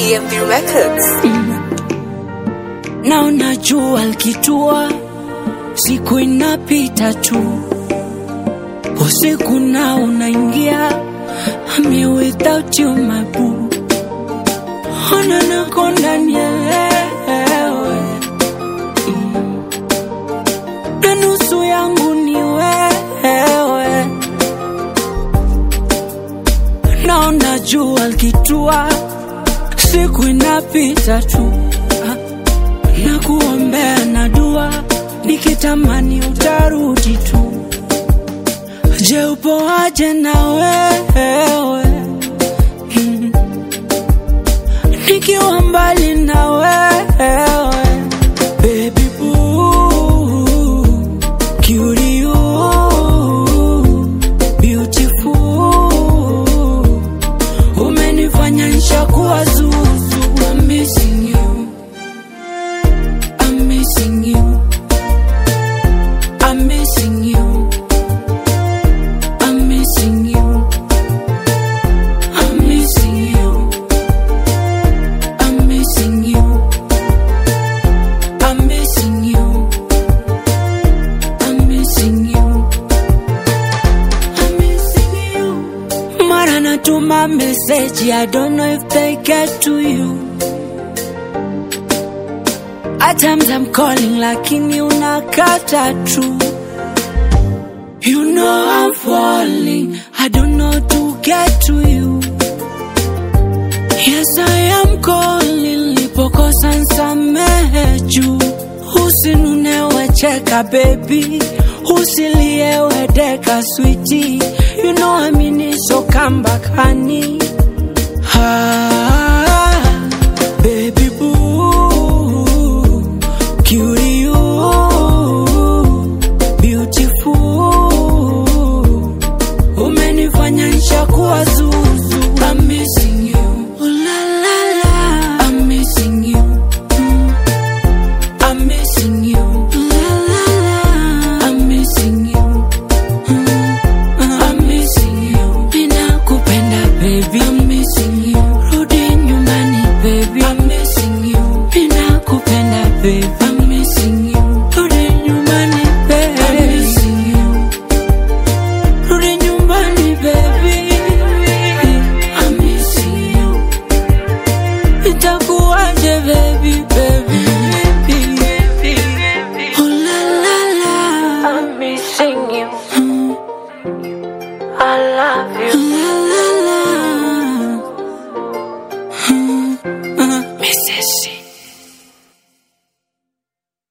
DMV Records. na unajua likitua, siku inapita tu, usiku na unaingia, me without you my boo, ona nakonda nielewe, Mm. na nusu yangu ni wewe, na unajua likitua, siku inapita tu Ah na kuombea na dua nikitamani utarudi tu. Je, upo aje na wewe Mm. nikiwa mbali na wewe baby boo cutie you beautiful umenifanya nishakuwa zuzu I'm missing you I'm missing you. I'm missing you. I'm missing you. I'm missing you. I'm missing you. I'm missing you. I'm missing you. I'm missing you. Mara natuma message, I don't know if they get to you. At times I'm calling lakini unakata tu. You know I'm falling, I don't know to get to you. Yes I am calling, lipokosa nsamehe juu. Usinunewe cheka baby, usiliewe deka sweetie. You know I mean it so come back honey. Ah, baby boo, cutie you, beautiful. Umenifanya nishakuwa zuzu. I'm missing you. Ooh la la la. I'm missing you. Mm. I'm missing you. Ooh la la la. I'm missing you. Mm. I'm missing you. Ninakupenda baby. I'm missing you. Rudi nyumbani baby. I'm missing you. Ninakupenda baby. I'm missing you. Rudi nyumbani baby. I'm missing you. Rudi nyumbani baby. I'm missing you. Itakuwaje baby baby baby. Oh la la la. I'm missing you. I love you. La